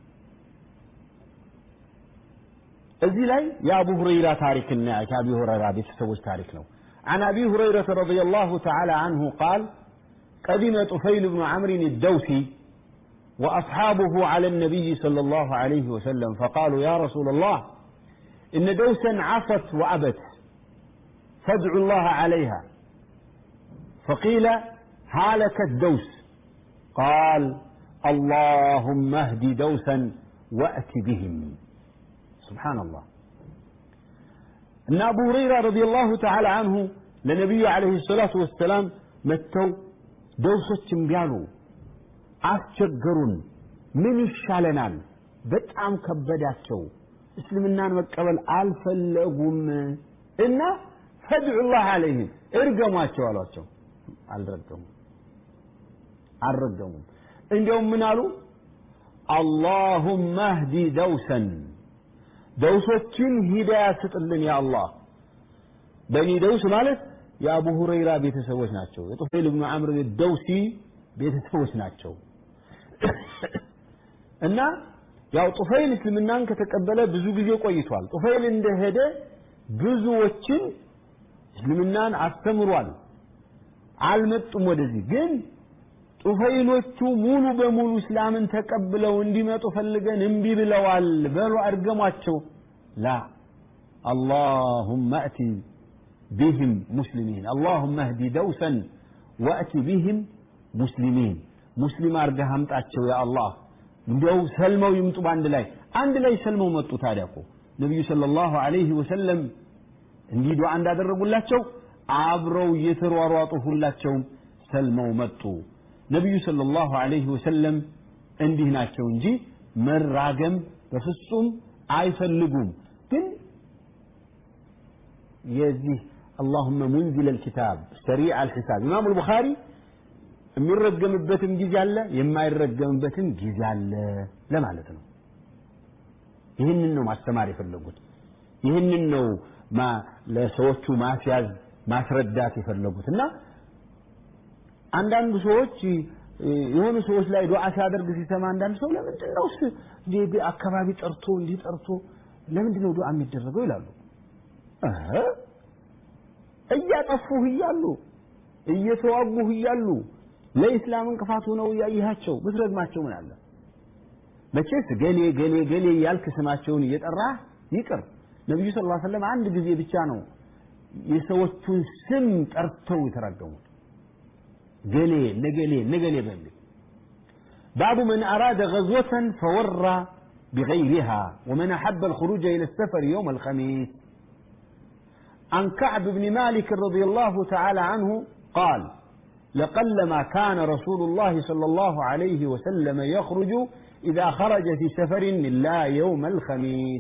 እዚህ ላይ የአቡ ሁረይራ ታሪክና ከአቢ ሁረይራ ቤተሰቦች ታሪክ ነው عن أبي هريرة رضي الله تعالى عنه قال قدم طفيل بن عمرو الدوسي وأصحابه على النبي صلى الله عليه وسلم فقالوا يا رسول الله إن دوسا عصت وأبت فادعوا الله عليها فقيل هالكت دوس قال اللهم اهد دوسا وأت بهم سبحان الله إن أبو هريرة رضي الله تعالى عنه لنبي عليه الصلاة والسلام متوا دوسة بيالو አስቸገሩን ምን ይሻለናል በጣም ከበዳቸው እስልምናን መቀበል አልፈለጉም እና ፈድዑላህ አለይህም እርገሟቸው አሏቸው አልረገሙም አልረገሙም እንዲያውም ምን አሉ አላሁመ ህዲ ደውሰን ደውሶችን ሂዳያ ስጥልን ያ አላህ በኒ ደውስ ማለት የአቡ ሁረይራ ቤተሰቦች ናቸው የጡፌል ብኑ አምር ደውሲ ቤተሰቦች ናቸው እና ያው ጡፈይል እስልምናን ከተቀበለ ብዙ ጊዜ ቆይቷል ጡፈይል እንደሄደ ብዙዎችን እስልምናን አስተምሯል አልመጡም ወደዚህ ግን ጡፈይሎቹ ሙሉ በሙሉ እስላምን ተቀብለው እንዲመጡ ፈልገን እምቢ ብለዋል በሉ አድገሟቸው ላ اللهم أت بهم مسلمين اللهم اهد دوسا وأت بهم ሙስሊሚን ሙስሊም አርገህ አምጣቸው ያ አላህ እንዲያው ሰልመው ይምጡ በአንድ ላይ አንድ ላይ ሰልመው መጡ ታዲያ እኮ ነቢዩ ሰለላሁ ዐለይሂ ወሰለም እንዲህ ዱዓ እንዳደረጉላቸው አብረው እየተሯሯጡ ሁላቸውም ሰልመው መጡ ነቢዩ ሰለላሁ ዐለይሂ ወሰለም እንዲህ ናቸው እንጂ መራገም በፍጹም አይፈልጉም ግን የዚህ اللهم منزل الكتاب سريع الحساب إمام البخاري የሚረገምበትም ጊዜ አለ የማይረገምበትም ጊዜ አለ ለማለት ነው ይህንን ነው ማስተማር የፈለጉት ይህንን ነው ለሰዎቹ ማስያዝ ማስረዳት የፈለጉት እና አንዳንዱ ሰዎች የሆኑ ሰዎች ላይ ዱዓ ሲያደርግ ሲሰማ አንዳንድ ሰው ለምንድን ነው እንዲህ አካባቢ ጠርቶ እንዲህ ጠርቶ ለምንድን ነው ዱዓ የሚደረገው ይላሉ እያጠፉህ እያሉ እየተዋጉህ እያሉ ለኢስላም እንቅፋት ሆነው እያየሃቸው ብትረግማቸው ምን አለ መቼስ ገሌ ገሌ ገሌ እያልክ ስማቸውን እየጠራህ ይቅር ነቢዩ ስ ሰለም አንድ ጊዜ ብቻ ነው የሰዎቹን ስም ጠርተው የተራገሙት ገሌ ነገሌ ነገሌ በሚል باب من أراد غزوة فورى بغيرها ومن أحب الخروج إلى السفر يوم الخميس عن كعب بن مالك رضي الله تعالى عنه قال لقلما كان رسول الله صلى الله عليه وسلم يخرج إذا خرج في سفر إلا يوم الخميس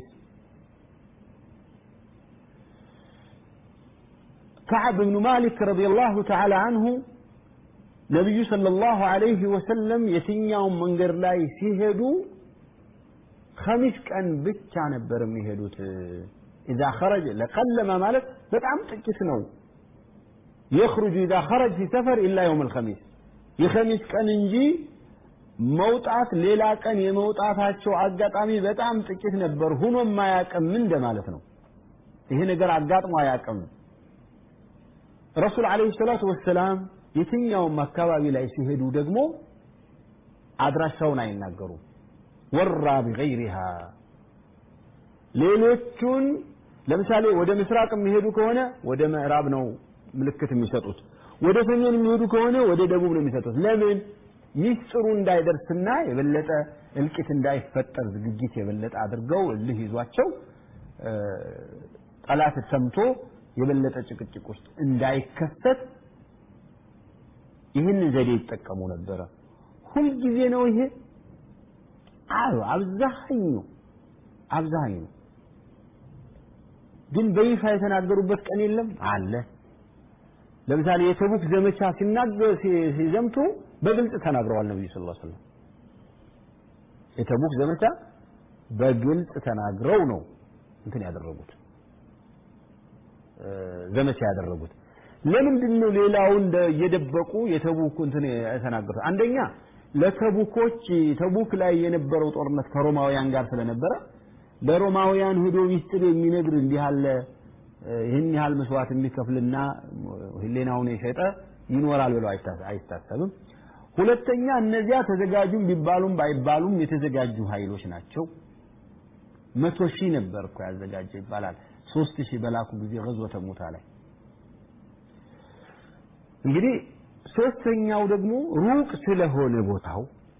كعب بن مالك رضي الله تعالى عنه ነቢዩ ሰለላሁ ዐለይሂ ወሰለም የትኛውን መንገድ ላይ ሲሄዱ ኸሚስ ቀን ብቻ ነበር የሚሄዱት። ኢዛ ኸረጀ ለቀለመ ማለት በጣም ጥቂት ነው። የኽሩጁ ኢዛ ኸረጅ ፊ ሰፈር ኢላ የውም አልኸሚስ የኸሚስ ቀን እንጂ መውጣት ሌላ ቀን የመውጣታቸው አጋጣሚ በጣም ጥቂት ነበር። ሁኖም አያውቅም እንደማለት ነው። ይሄ ነገር አጋጥሞ አያውቅም። ረሱል ዐለይሂ ሰላቱ ወሰላም የትኛውም አካባቢ ላይ ሲሄዱ ደግሞ አድራሻውን አይናገሩም። ወራ ቢገይሪሃ ሌሎቹን ለምሳሌ ወደ ምስራቅ የሚሄዱ ከሆነ ወደ ምዕራብ ነው ምልክት የሚሰጡት። ወደ ሰሜን የሚሄዱ ከሆነ ወደ ደቡብ ነው የሚሰጡት። ለምን? ሚስጥሩ እንዳይደርስና የበለጠ እልቂት እንዳይፈጠር ዝግጅት የበለጠ አድርገው እልህ ይዟቸው ጠላት ሰምቶ የበለጠ ጭቅጭቅ ውስጥ እንዳይከሰት ይህንን ዘዴ ይጠቀሙ ነበረ። ሁልጊዜ ነው ይሄ? አዎ፣ አብዛኛው አብዛኛው ግን በይፋ የተናገሩበት ቀን የለም አለ። ለምሳሌ የተቡክ ዘመቻ ሲናገር ሲዘምቱ በግልጽ ተናግረዋል ነብዩ ሰለላሁ ዐለይሂ ወሰለም። የተቡክ ዘመቻ በግልጽ ተናግረው ነው እንትን ያደረጉት ዘመቻ ያደረጉት። ለምንድን ነው ሌላውን እየደበቁ የተቡክ እንትን የተናገሩት? አንደኛ ለተቡኮች ተቡክ ላይ የነበረው ጦርነት ከሮማውያን ጋር ስለነበረ ለሮማውያን ሄዶ ሚስጥር የሚነግር እንዲህ ያለ ይህን ያህል መስዋዕት የሚከፍልና ህሌናውን የሸጠ ይኖራል ብለው አይታሰብም። ሁለተኛ እነዚያ ተዘጋጁም ቢባሉም ባይባሉም የተዘጋጁ ኃይሎች ናቸው። መቶ ሺህ ነበር እኮ ያዘጋጀ ይባላል። ሶስት ሺህ በላኩ ጊዜ ገዝወተ ሙታ ላይ እንግዲህ ሶስተኛው ደግሞ ሩቅ ስለሆነ ቦታው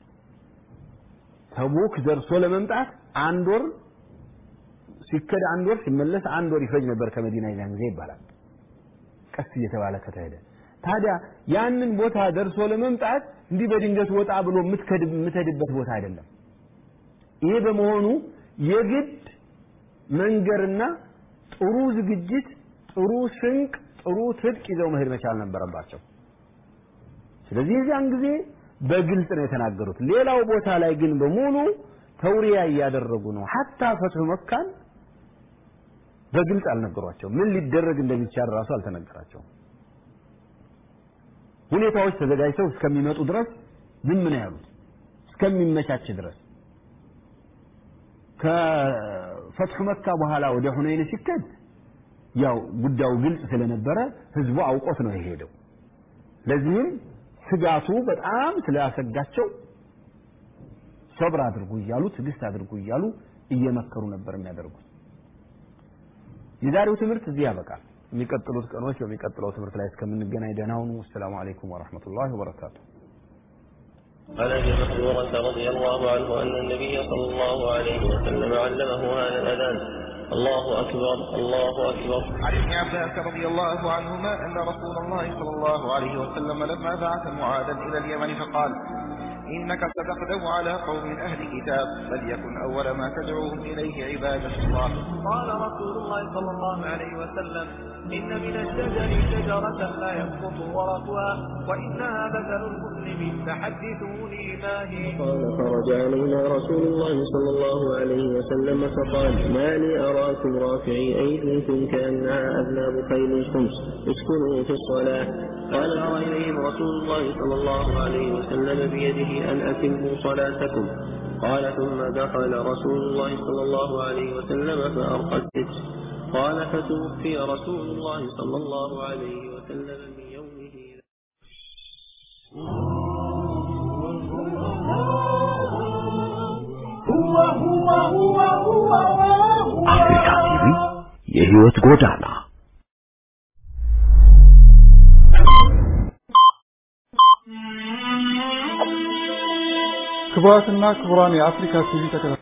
ተቡክ ደርሶ ለመምጣት አንድ ወር ሲከድ አንድ ወር ሲመለስ አንድ ወር ይፈጅ ነበር ከመዲና ይዛን ጊዜ ይባላል። ቀስ እየተባለ ከተሄደ ታዲያ ያንን ቦታ ደርሶ ለመምጣት እንዲህ በድንገት ወጣ ብሎ የምትሄድበት ቦታ አይደለም። ይሄ በመሆኑ የግድ መንገርና ጥሩ ዝግጅት፣ ጥሩ ስንቅ፣ ጥሩ ትጥቅ ይዘው መሄድ መቻል ነበረባቸው። ስለዚህ የዚያን ጊዜ በግልጽ ነው የተናገሩት። ሌላው ቦታ ላይ ግን በሙሉ ተውሪያ እያደረጉ ነው። ሐታ ፈትህ መካን በግልጽ አልነገሯቸው። ምን ሊደረግ እንደሚቻል ራሱ አልተነገራቸውም። ሁኔታዎች ተዘጋጅተው እስከሚመጡ ድረስ ዝም ነው ያሉት፣ እስከሚመቻች ድረስ። ከፈትሑ መካ በኋላ ወደ ሁነይን ሲከድ ያው ጉዳዩ ግልጽ ስለነበረ ህዝቡ አውቆት ነው የሄደው። ለዚህም ስጋቱ በጣም ስላሰጋቸው ሰብር አድርጉ እያሉ ትዕግስት አድርጉ እያሉ እየመከሩ ነበር የሚያደርጉት። የዛሬው ትምህርት እዚህ ያበቃል። የሚቀጥሉት ቀኖች በሚቀጥለው ትምህርት ላይ እስከምንገናኝ ደህና ሁኑ። አሰላሙ አለይኩም ወረሕመቱላሂ ወበረካቱ። عن ابي محذورة رضي الله عنه ان النبي صلى الله عليه وسلم علمه هذا الاذان الله اكبر الله اكبر عن ابن عباس رضي الله عنهما أن رسول الله صلى الله عليه وسلم لما بعث معاذا إلى اليمن فقال إنك ستغدو على قوم أهل كتاب فليكن أول ما تدعوهم إليه عبادة الله قال رسول الله صلى الله عليه وسلم إن من الشجر شجرة لا يسقط ورقها وإنها مثل المسلم فحدثوني ما هي قال فرج علينا رسول الله صلى الله عليه وسلم فقال ما لي أراكم رافعي أيديكم كأنها أذناب خيل الخمس اسكنوا في الصلاة قال أرى إليهم رسول الله صلى الله عليه وسلم بيده أن أتموا صلاتكم قال ثم دخل رسول الله صلى الله عليه وسلم فأرقى الستر قال فتوفي رسول الله صلى الله عليه وسلم من يومه አፍሪካ ቲቪ የህይወት ጎዳና ክቡራትና ክቡራን የአፍሪካ ቲቪ ተከታታዮች